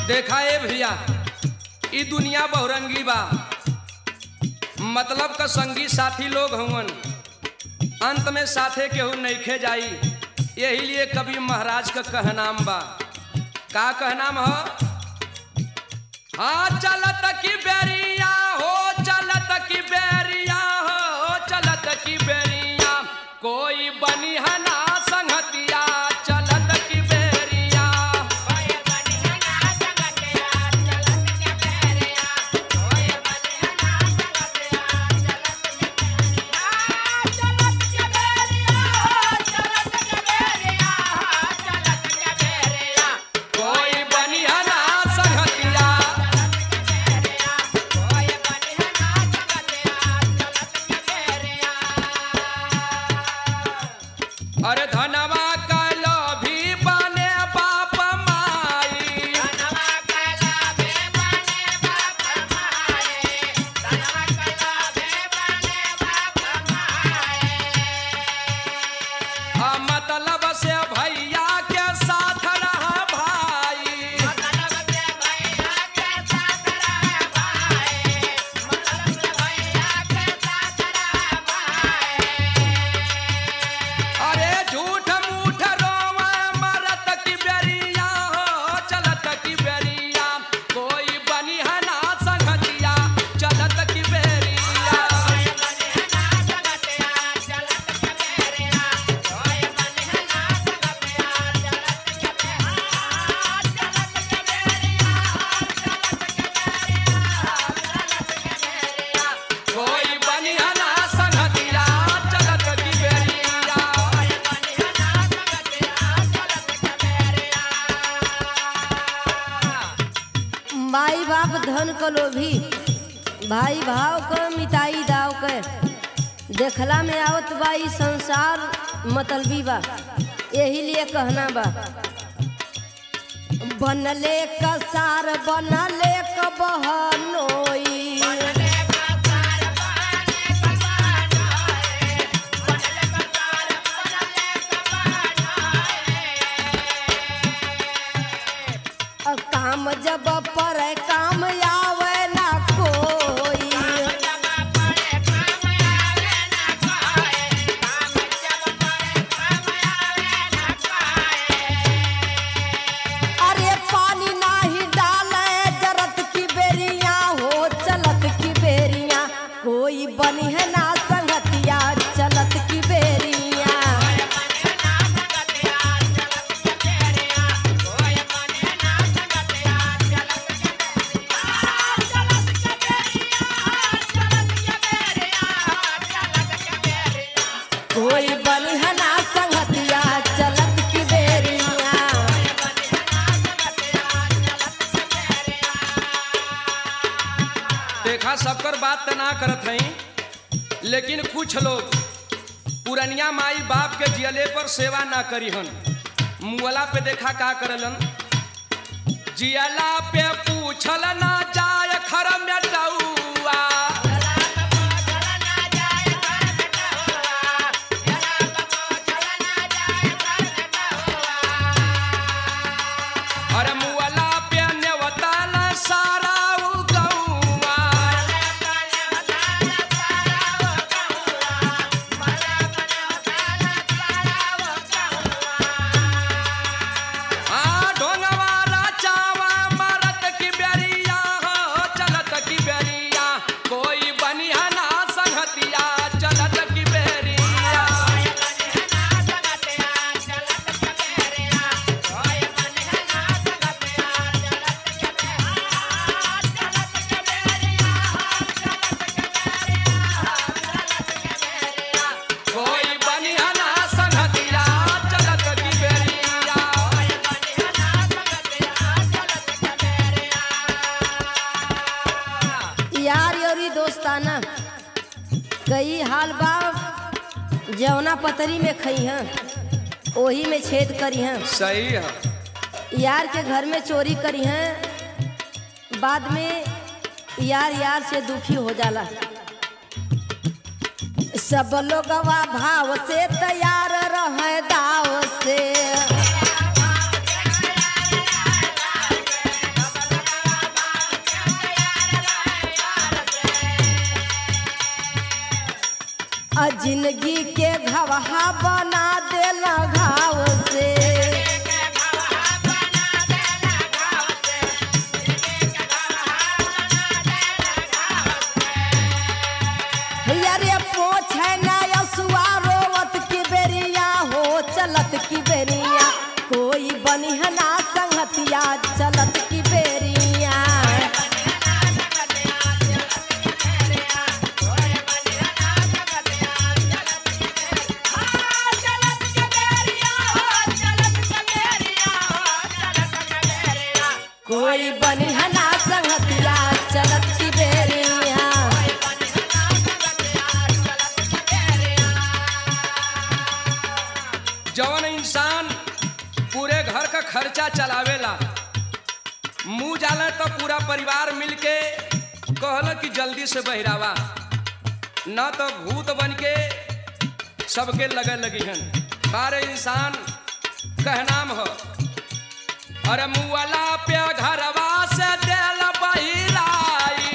देखा ए भैया ई दुनिया बहुरंगी बा मतलब का संगी साथी लोग हवन अंत में साथे केहू नइखे जाई यही लिए कवि महाराज का कहनाम बा का कहनाम हो हाँ चलत की बेरिया हो चलत की बेरिया हो चलत की बेरिया कोई बनी है ना संगतिया चलत की बेरिया कोई बनी है ना संगतिया अरे धनवा कलो भी बने बाप माई आ मतलब से भैया के साथ रहा भाई अरे झूठ मूठ रोवा मरत की बेरिया हो चलत की बेरिया कोई बनी है ना संगतिया चलत की बेरिया कोई बनी है ना संगतिया चलत की बेरिया माई बाप धन क लोभी भाई भाव क मिटाई दाव के देखला में आवत बा ई संसार मतलबी बा यही लिए कहना बा बनले कसार बनले क बहनोई अ काम जब पर काम आवे ना कोई अरे पानी नाही डाले जरत की बेरिया हो चलत की बेरिया कोई बनी है ना संगतिया चलत की बेरिया कोई बनी है ना संगतिया चलत की बेरिया देखा सबकर बात त ना करत हई लेकिन कुछ लोग पुरनिया माई बाप के जियले पर सेवा ना करी हन मुअला पे देखा का करलन जियला पे पूछल ना जाय खर में डौआ अरे मुअला पे नेवताला सारा उ गौआ आ ढोंगवाला चावा मरत की बेरिया हो चलत की बेरिया कोई बनिया ना संगतिया चलत की बेरिया कोई बनिया ना संगतिया चलत की बेरिया यार योरी दोस्ताना कई हाल बा जवना पतरी में खई हैं ओही में छेद करी हैं सही है यार के घर में चोरी करी हैं बाद में यार यार से दुखी हो जाला सब लोगवा भाव से तैयार रहे दाव से गवहा बना देला घाव से अरे पोछे ना यसुआ रोवत की बेरिया हो चलत की बेरिया कोई बनिहना संगतिया चलत की बेरिया कोई बनिहना संगतिया चलत की बेरिया जवन इंसान पूरे घर का खर्चा चलावेला मुंह जाला तो पूरा परिवार मिलके कहल कि जल्दी से बहिरावा न तो भूत बन के सबके लगे लगी हन बारे इंसान कहनाम हो अरे मुआला पे घरवा से देल बहिराई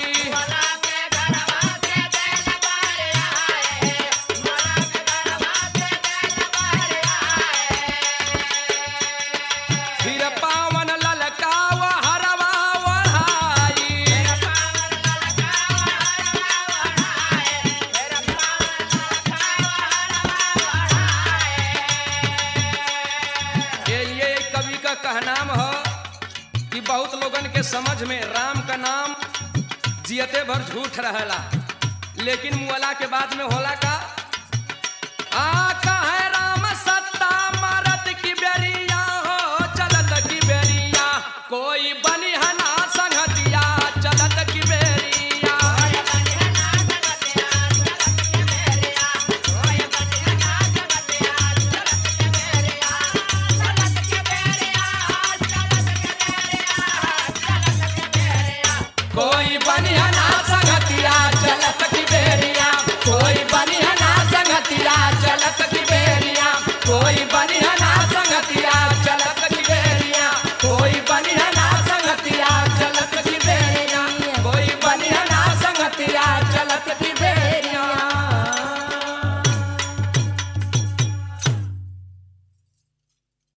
फिर पावन ललकाव हरवा वढ़ाई ये ये कवि का कहनाम हो कि बहुत लोगन के समझ में राम का नाम जियते भर झूठ रहेला लेकिन मुअला के बाद में होला का आ